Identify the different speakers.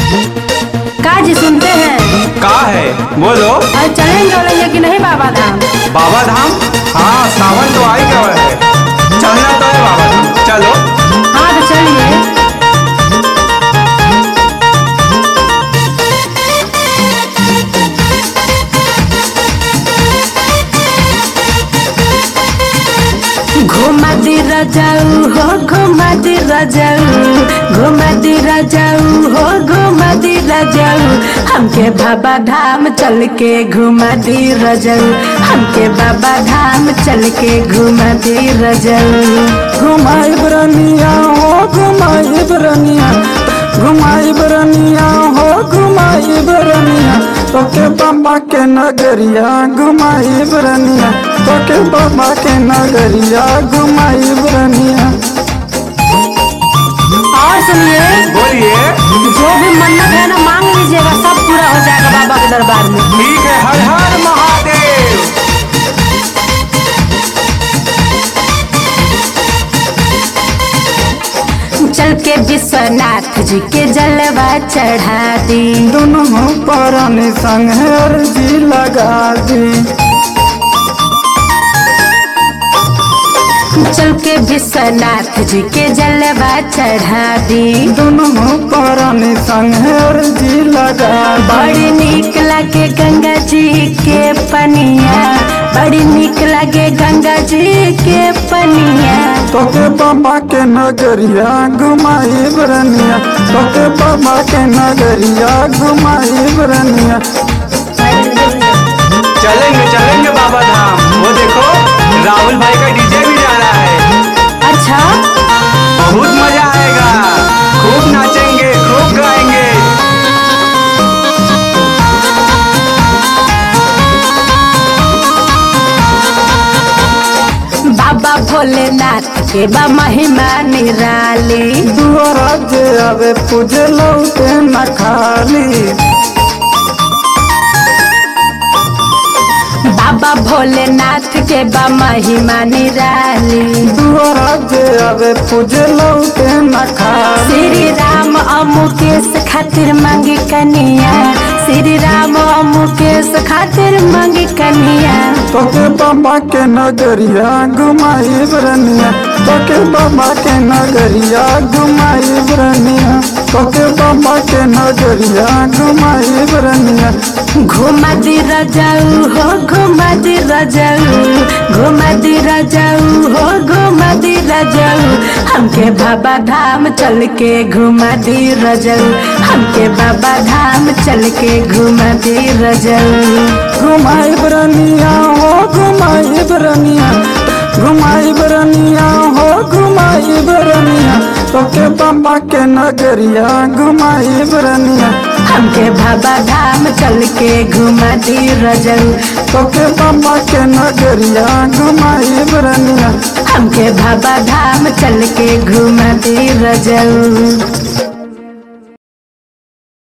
Speaker 1: का जी सुनते हैं
Speaker 2: का है बोलो
Speaker 1: और चलेंगे बोलेंगे कि नहीं बाबा धाम
Speaker 2: बाबा धाम हाँ सावन तो आ ही गया है चलना तो है बाबा धाम चलो
Speaker 1: हाँ तो चलिए घुमा दी रजाऊ हो घुमा दी रजाऊ घुमा दी रजाऊ हो घुमा दी रजाऊ हमके बाबा धाम चल के घुमा दी रजाऊ हमके बाबा धाम चल के घुमा दी रजाऊ
Speaker 3: घुमाई बरनिया हो घुमाई बरनिया घुमाई बरनिया हो घुमाई बरनिया तोके बाबा के नगरिया घुमाई बरनिया तोके बाबा के नगरिया घुमाई बरनिया
Speaker 1: और सुनिए
Speaker 2: बोलिए
Speaker 1: जो भी मन्नत है ना मांग लीजिएगा सब पूरा हो जाएगा बाबा के दरबार में
Speaker 2: ठीक है हर हर महादेव
Speaker 1: चल के विश्वनाथ जी के जलवा चढ़ा दी
Speaker 3: दोनों परानी संग अर्जी लगा दी
Speaker 1: चल के विश्वनाथ जी के जलवा चढ़ा दी
Speaker 3: दोनों परानी संग अर्जी लगा दी
Speaker 1: बड़ी निक लगे गंगा जी के पनिया बड़ी निक लगे गंगा जी के पनिया
Speaker 3: तोके बाबा के नगरिया घुमाई बरनिया तोके बाबा के नगरिया घुमाई बरनिया
Speaker 2: चलेंगे चलेंगे बाबा धाम वो देखो राहुल भाई का डीजे भी जा रहा है
Speaker 1: अच्छा
Speaker 2: बहुत मजा आएगा खूब नाचेंगे खूब गाएंगे
Speaker 1: बाबा भोलेनाथ के बा महिमा निराली
Speaker 3: दुआरा जे आवे पूजे लौटे न खाली
Speaker 1: बाबा भोलेनाथ के बा महिमा निराली
Speaker 3: दुआरा जे आवे पूजे लौटे न खाली
Speaker 1: श्री राम अमुकेश खातिर मांगी कनिया श्री राम अमुकेश खातिर मांगी कनिया
Speaker 3: तोके बाबा के नगरिया घुमाई बरनिया तोके बाबा के नगरिया घुमाई बरनिया तोके बाबा के नगरिया घुमाई बरनिया
Speaker 1: घुमा दी रजाऊ हो घुमा दी रजाऊ घुमा दी रजाऊ हो घुमा दी रजाऊ हमके बाबा धाम चल के घुमा दी रजाऊ हमके बाबा धाम चल के घुमा दी रजाऊ
Speaker 3: घुमाई बरनिया हो घुमाई बरनिया घुमाई बरनिया हो घुमाई बरनिया तोके बाबा के नगरिया घुमाई बरनिया
Speaker 1: हमके बाबा धाम चल के घुमा दी रजाऊ
Speaker 3: तोके बाबा के नगरिया घुमाई बरनिया
Speaker 1: हमके बाबा धाम चल के घुमा दी रजाऊ